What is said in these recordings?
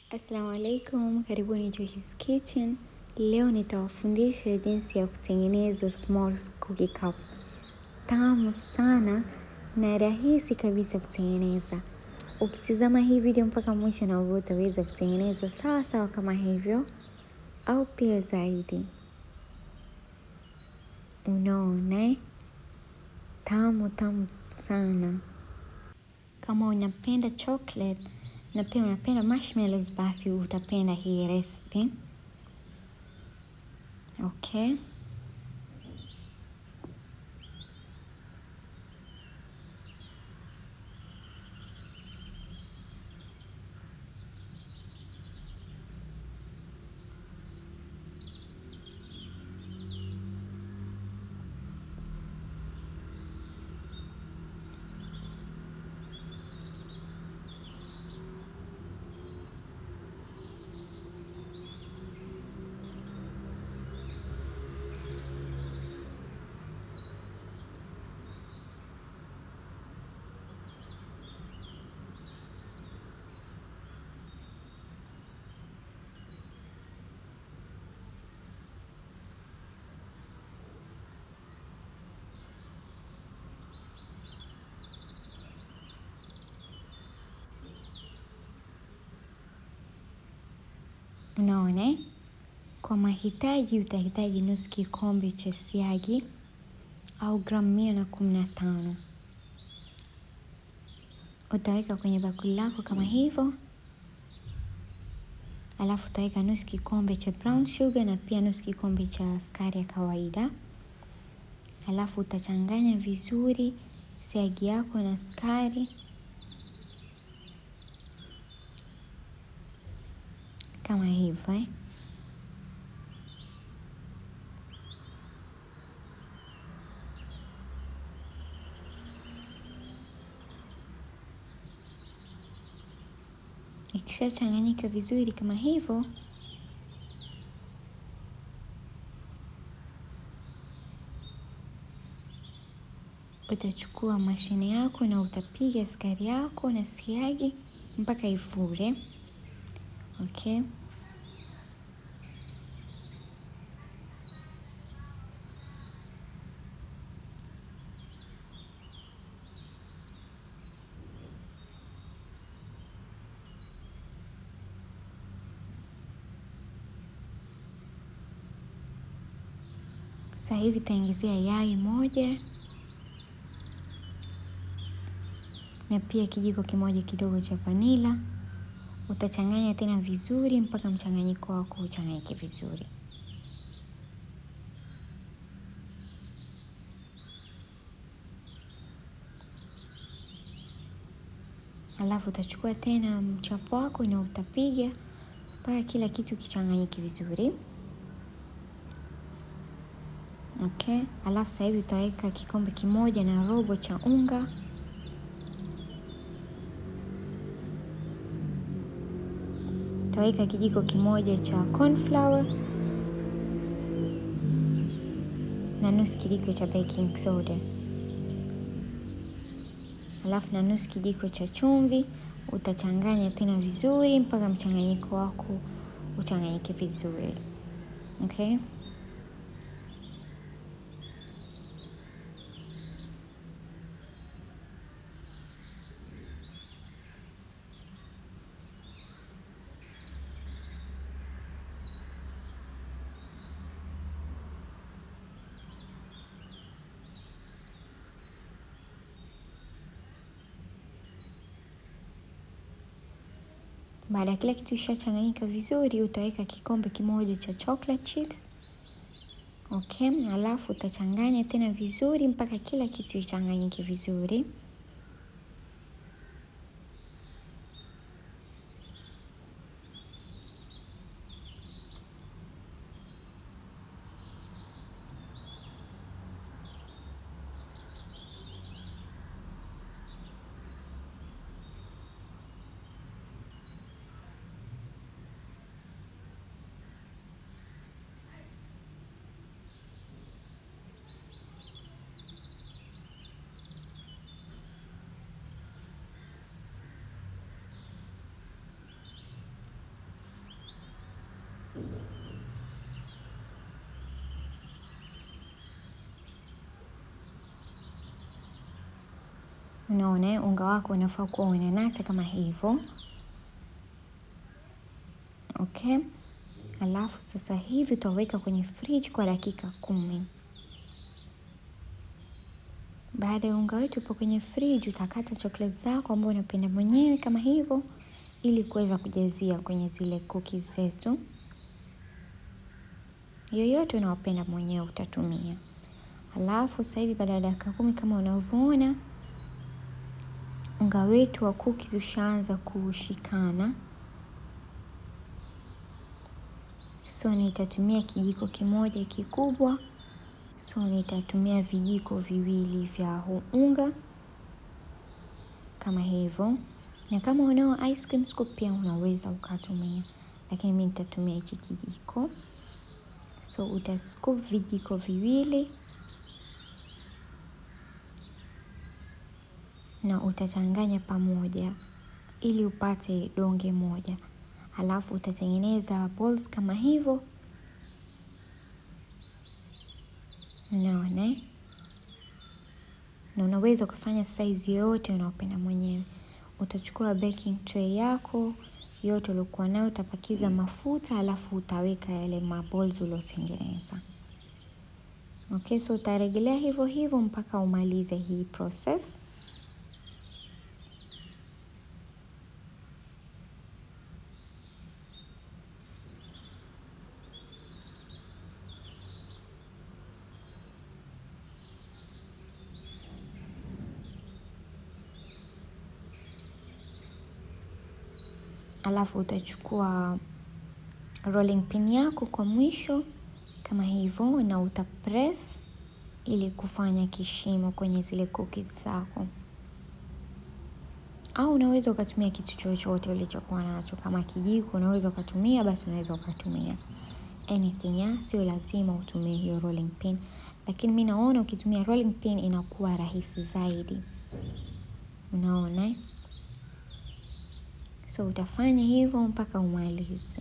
Assalamu alaikum, karibuni Joyce's Kitchen. Leo nitawafundisha jinsi ya kutengeneza small cookie cup. Tamu sana na rahisi kabisa kutengeneza. Ukitizama hii video mpaka mwisho na wewe utaweza kutengeneza sawa sawa kama hivyo au pia zaidi. Unaona eh? Tamu tamu sana. Kama unapenda chocolate na pia unapenda marshmallows, basi utapenda hii recipe. Okay. Unaona eh? Kwa mahitaji utahitaji nusu kikombe cha siagi au gramu mia na kumi na tano. Utaweka kwenye bakuli lako kama hivyo, alafu utaweka nusu kikombe cha brown sugar na pia nusu kikombe cha sukari ya kawaida, alafu utachanganya vizuri siagi yako na sukari kama hivyo eh? Ikishachanganyika vizuri kama hivyo, utachukua mashine yako na utapiga sukari yako na siagi mpaka ifure. Okay. Sasa hivi taingizia yai moja na pia kijiko kimoja kidogo cha vanila. Utachanganya tena vizuri mpaka mchanganyiko wako uchanganyike vizuri. Alafu utachukua tena mchapo wako na utapiga mpaka kila kitu kichanganyike vizuri. Okay, alafu sasa hivi utaweka kikombe kimoja na robo cha unga utaweka kijiko kimoja cha corn flour na nusu kijiko cha baking soda, alafu na nusu kijiko cha chumvi. Utachanganya tena vizuri mpaka mchanganyiko wako uchanganyike vizuri. Okay. Baada ya kila kitu ishachanganyika vizuri, utaweka kikombe kimoja cha chocolate chips. Okay, alafu utachanganya tena vizuri mpaka kila kitu ichanganyike vizuri. Unaona, unga wako unafaa kuwa unanata kama hivyo. Okay, alafu sasa hivi utaweka kwenye fridge kwa dakika kumi. Baada ya unga wetu upo kwenye fridge, utakata chocolate zako ambao unapenda mwenyewe kama hivyo, ili kuweza kujazia kwenye zile cookies zetu. Yoyote unaopenda mwenyewe utatumia. Alafu sasa hivi baada ya dakika kumi kama unavyoona unga wetu wa cookies ushaanza kushikana, so nitatumia kijiko kimoja kikubwa, so nitatumia vijiko viwili vya huu unga kama hivyo, na kama unao ice cream scoop pia unaweza ukatumia, lakini mimi nitatumia hichi kijiko. So utascoop vijiko viwili na utachanganya pamoja ili upate donge moja, halafu utatengeneza balls kama hivyo. Unaona, na unaweza ukafanya size yoyote unaopenda mwenyewe. Utachukua baking tray yako yote uliokuwa nayo, utapakiza mafuta, halafu utaweka yale maballs uliotengeneza. Okay, so utarejelea hivyo hivyo mpaka umalize hii process. Alafu utachukua rolling pin yako kwa mwisho kama hivyo, na utapress ili kufanya kishimo kwenye zile cookies zako, au unaweza ukatumia kitu chochote ulichokuwa nacho. Kama kijiko unaweza ukatumia, basi unaweza ukatumia anything ya, sio lazima utumie hiyo rolling pin, lakini mi naona ukitumia rolling pin inakuwa rahisi zaidi. Unaona, so utafanya hivyo mpaka umalize.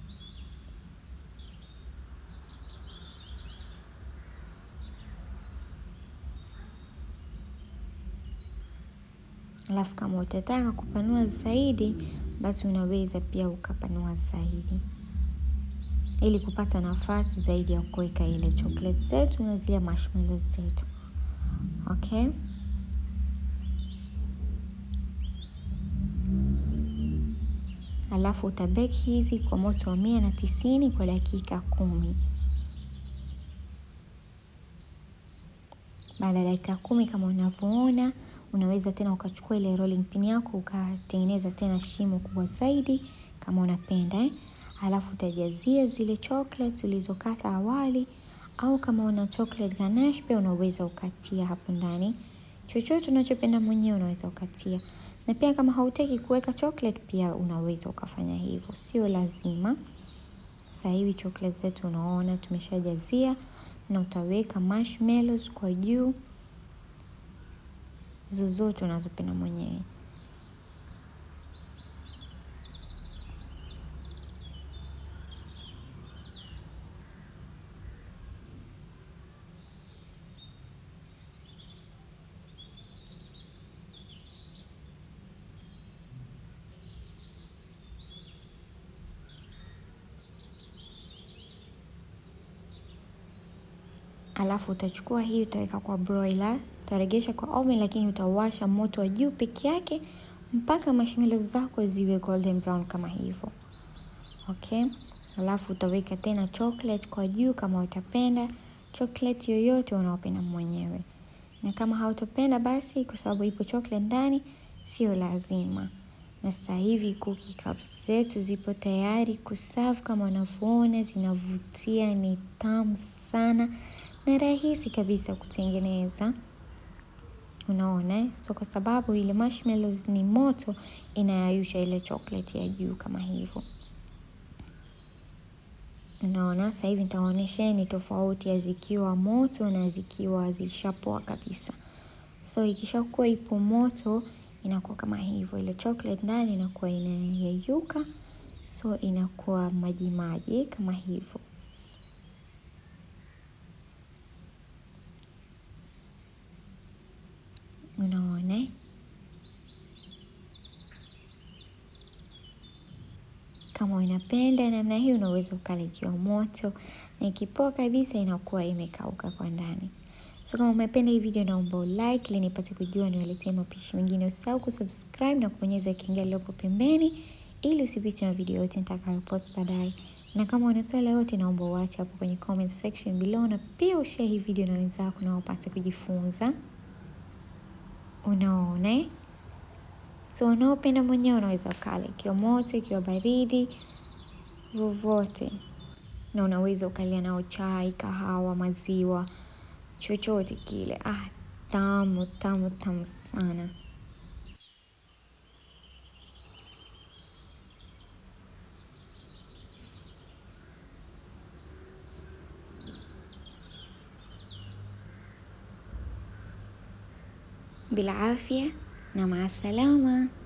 Alafu kama utataka kupanua zaidi, basi unaweza pia ukapanua zaidi, ili kupata nafasi zaidi ya kuweka ile chocolate zetu na zile marshmallows zetu. Okay, alafu utabeki hizi kwa moto wa mia na tisini kwa dakika kumi. Baada ya dakika kumi kama unavyoona unaweza tena ukachukua ile rolling pin yako ukatengeneza tena shimo kubwa zaidi kama unapenda eh. Alafu utajazia zile chocolate ulizokata awali, au kama una chocolate ganache pia unaweza ukatia hapo ndani, chochote unachopenda mwenyewe unaweza ukatia, na pia kama hautaki kuweka chocolate pia unaweza ukafanya hivyo, sio lazima. Sasa hivi chocolate zetu unaona tumeshajazia, na utaweka marshmallows kwa juu zozote unazopenda mwenyewe. Alafu utachukua hii utaweka kwa broiler, utaregesha kwa oven, lakini utawasha moto wa juu peke yake mpaka marshmallows zako ziwe golden brown kama hivyo. Okay, alafu utaweka tena chocolate kwa juu kama utapenda chocolate yoyote unaopenda mwenyewe, na kama hautopenda basi, kwa sababu ipo chocolate ndani, sio lazima. Na sasa hivi cookie cups zetu zipo tayari kuserve, kama unavyoona zinavutia, ni tamu sana na rahisi kabisa kutengeneza. Unaona, so kwa sababu ile marshmallows ni moto, inayayusha ile chocolate ya juu kama hivyo. Unaona, sasa hivi nitaonyesheni tofauti ya zikiwa moto na zikiwa zishapoa kabisa. So ikishakuwa ipo moto inakuwa kama hivyo, ile chocolate ndani inakuwa inayeyuka, so inakuwa maji maji kama hivyo. Unaona, Kama unapenda namna hii, unaweza ukala ikiwa moto, na ikipoa kabisa inakuwa imekauka kwa ndani. So kama umependa hii video, naomba ulike ili nipate kujua niwaletee mapishi mengine. Usisahau kusubscribe na kubonyeza kengele iliyopo pembeni ili usipitwe na video yote nitakayopost baadaye. Na kama una swali yote, naomba uache hapo kwenye comment section below, na pia ushare hii video na wenzako na wapate kujifunza. Unaona eh? So unaopenda mwenyewe unaweza ukala ikiwa moto, ikiwa baridi, vovote, na unaweza ukalia nao chai, kahawa, maziwa, chochote kile. Ah, tamu tamu tamu sana. Bila afya na maasalama.